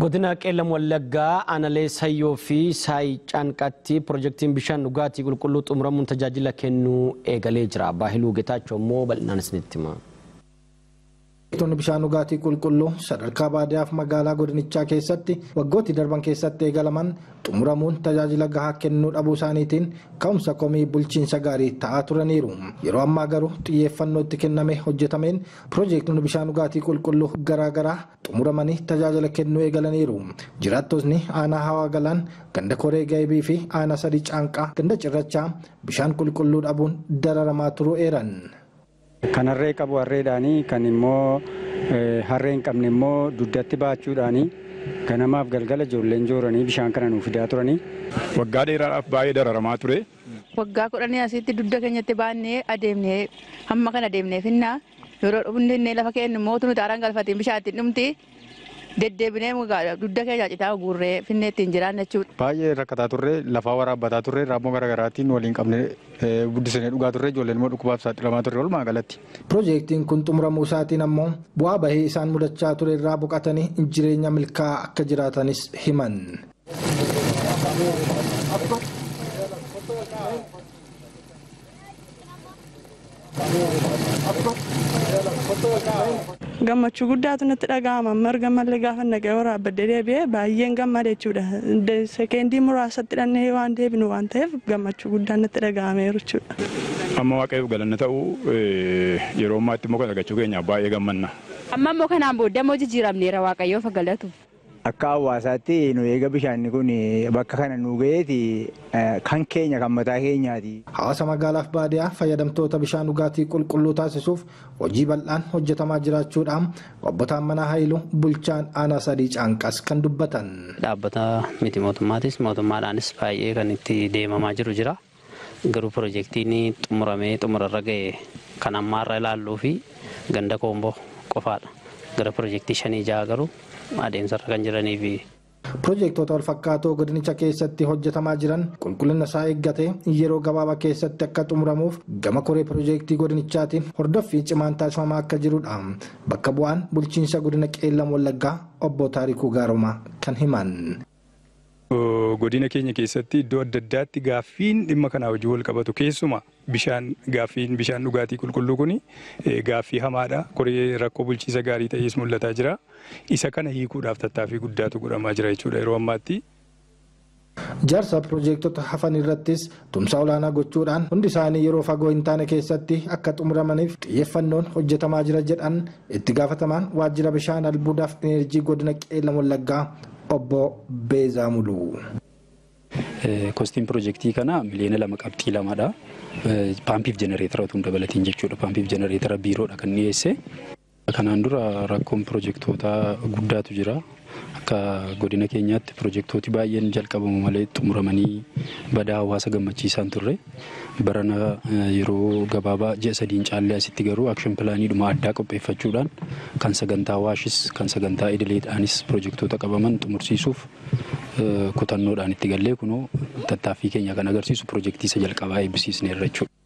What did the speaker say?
Godina Qeellam Wallaggaa Aanalee Sayyoo fi Saayi Caanqaatti pirojektiin bishaan dhugaatii qulqulluu xumuramuun tajaajila kennuu eegalee jira. Baahiluu Getaachoo immoo bal'inaan isinitti hima. Projektoonni bishaan dhugaatii qulqulluu sadarkaa baadiyyaaf magaalaa godinichaa keessatti waggooti darban keessatti eegalaman xumuramuun tajaajila gahaa kennuu dhabuu isaaniitiin ka'umsa komii bulchiinsa gaarii ta'aa turaniiru. Yeroo ammaa garuu xiyyeeffannoo itti kenname hojjetameen projektoonni bishaan dhugaatii qulqulluu garaagaraa xumuramanii tajaajila kennuu eegalaniiru. Jiraattotni aanaa hawaa galaan ganda koree gaayibii fi aanaa sadii caanqaa ganda cirrachaa bishaan qulqulluu dhabuun dararamaa turuu eeran. Kan harree qabu harreedhaanii kan immoo harree hin qabne immoo dugdatti baachuudhaanii ganamaaf galgala ijoolleen jooranii bishaan kana nuuf fidaa turanii. Waggaa dheeraadhaaf baay'ee dararamaa ture. Waggaa kudhanii asitti dugda keenyatti baannee adeemnee hamma kana adeemnee finnaa yeroo dhufnee lafa keenya immoo nuti aaraan galfatiin bishaan ittiin dhumti deddeebinee dugda keenya citaa guurree finnee ittiin jiraanne jechuudha. Baay'ee rakkataa turre lafaa waraabbataa turre raammoo garaagaraatiin waliin qabne guddisanii dhugaa turre ijoolleen immoo dhukkubaaf saaxilamaa turre walumaa galatti. Piroojeektiin kun xumuramuu isaatiin ammoo bu'aa bahii isaan mudachaa ture irraa boqatanii jireenya milkaa'aa akka jiraatanis himan. gammachuu guddaatu natti dhaga'ama marga mallee gaafa naqee waraabbadde deebi'ee baay'een gammada jechuudha sekeendii muraasatti dhannee waan deebinu waan ta'eef gammachuu guddaan natti dhaga'ameeru jechuudha. Amma waaqayyoof galanna ta'uu yeroo ammaatti immoo argachuu keenyaaf baay'ee gammanna. Amma immoo kanaan booddee immoo jijjiiramneera waaqayyoof galatu. Akka hawaasaatti nu eega bishaanni kun bakka kana nu ga'eeti kan keenya kan mataa keenyaati. Hawaasa magaalaaf baadiyyaa fayyadamtoota bishaan dhugaatii qulqulluu taasisuuf hojii bal'aan hojjetamaa jiraachuudhaan obbo Taammanaa Haayiluu bulchaan aanaa sadii caanqas kan dubbatan. Dhaabbata miti mootummaatis mootummaadhaanis baay'ee kan itti deemamaa jiru jira. Garuu piroojeektiin xumuramee xumurarra ga'e kan ammaarra ilaalluu fi ganda koomboo qofaadha. Gara piroojeektii shanii ja'a garuu adeemsarra kan jiranii fi Piroojeektoota wal fakkaatoo godinicha keessatti hojjetamaa jiran qulqullina isaa eeggatee yeroo gabaabaa keessatti akka xumuramuuf gama koree piroojeektii godinichaatiin hordoffii cimaan taasifamaa akka jirudha. Bakka bu'aan bulchiinsa godina qeellam wallaggaa obbo Taarikuu Gaarumaa kan himan. Godina keenya keessatti iddoo adda addaatti gaaffiin dhimma kanaa hojii wal qabatu keessuma bishaan gaaffiin bishaan dhugaatii qulqulluu kun gaaffii hamaadha. Koree rakkoo bulchiisa gaarii ta'es mul'ataa jira. Isa kana hiikuudhaaf tattaaffii guddaatu godhamaa jira jechuudha yeroo ammaatti. Jaarsa piroojeektota hafan irrattis tumsa olaanaa gochuudhaan hundi isaanii yeroo fagoo hin taane keessatti akka xumuramaniif xiyyeeffannoon hojjetamaa jira jedhan itti gaafatamaan waajjira bishaan albuudaaf enerjii godina qeellam wallaggaa obbo Beezaa Muluu. Kostiin piroojeektii kana miliyoona lama qabxii lamadha. Paampiif jenereetara otoo hin dabalatiin jechuudha. Paampiif jenereetara biiroodha kan dhiyeesse. Kanaan dura rakkoon piroojeektoota guddaatu jira. Akka godina keenyaatti piroojeektooti baay'een jalqabamu malee xumuramanii badaa hawaasa gammachiisaan turre. Barana yeroo gabaabaa ji'a sadiin caallee asitti garuu akshin pilaaniidhuma addaa qopheeffachuudhaan kan sagantaa waashis kan sagantaa idileedhaanis piroojeektoota qabaman xumursiisuuf kutannoodhaan itti gallee kunoo tattaaffii keenya kan agarsiisu piroojeektii isa jalqabaa eebbisiisneerra jechuudha.